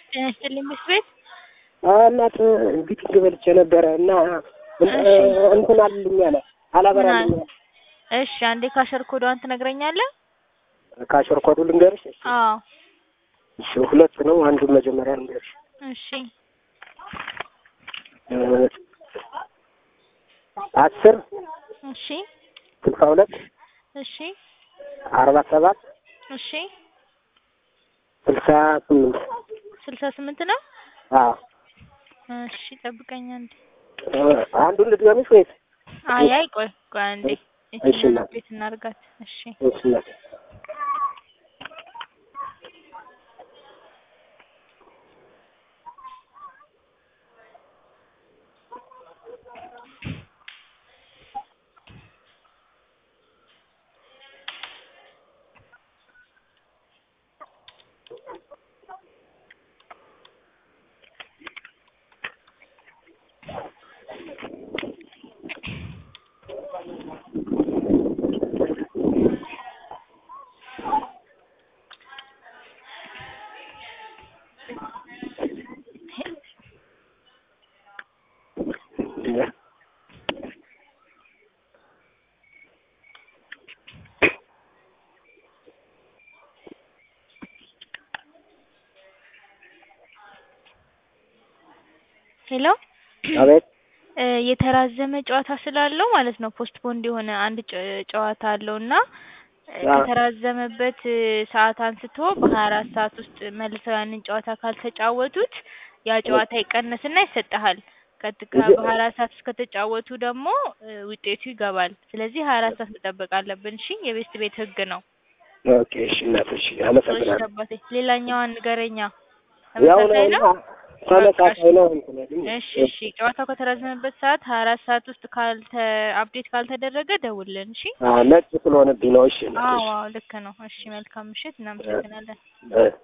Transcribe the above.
ጤና ይስጥልኝ ምክር ቤት እናት ቢቲንግ በልቼ ነበረ እና እንትን አልልኝ አለ አላበራልኝ አለ። እሺ አንዴ ካሸር ኮዷን ትነግረኛለህ? ካሸር ኮዱ ልንገርሽ? እሺ አዎ እሺ ሁለት ነው። አንዱን መጀመሪያ ልንገርሽ። እሺ አስር እሺ ስልሳ ሁለት እሺ አርባ ሰባት እሺ ስልሳ ስምንት ስልሳ ስምንት ነው። አዎ እሺ ጠብቀኝ አንዴ። አንዱን ልድገምሽ ወይስ? አይ አይ ቆይ ቆይ አንዴ እሺ እቺን እናት። ቤት እናርጋት። እሺ እሺ እናት። ሄሎ አቤት እ የተራዘመ ጨዋታ ስላለው ማለት ነው ፖስትፖንድ የሆነ አንድ ጨ- ጨዋታ አለው እና እ አዎ። ከተራዘመበት እ ሰዓት አንስቶ በሀያ አራት ሰዓት ውስጥ መልሰው ያንን ጨዋታ ካልተጫወቱት ያ ጨዋታ ይቀነስና ይሰጥሃል። ከት ከ እንጂ- በሀያ አራት ሰዓት ውስጥ ከተጫወቱ ደግሞ እ ውጤቱ ይገባል። ስለዚህ ሀያ አራት ሰዓት መጠበቅ አለብን። እሺ የቤስት ቤት ህግ ነው። ኦኬ እሺ እናት እሺ እሺ አመሰግናለሁ። አባቴ ሌላኛዋን ንገረኛ። ያው ተመሳሳይ ነው ነው? ተመሳሳይ ነው እንትን ያለኝ። እሺ እሺ ጨዋታው ከተራዘመበት ሰዓት ሀያ አራት ሰዓት ውስጥ ካልተ አፕዴት ካልተደረገ ደውልልን። እሺ አዎ ነጭ ስለሆነብኝ ነው። እሺ እናት አዎ እሺ አዎ ልክ ነው። እሺ መልካም ምሽት። እናመሰግናለን። እ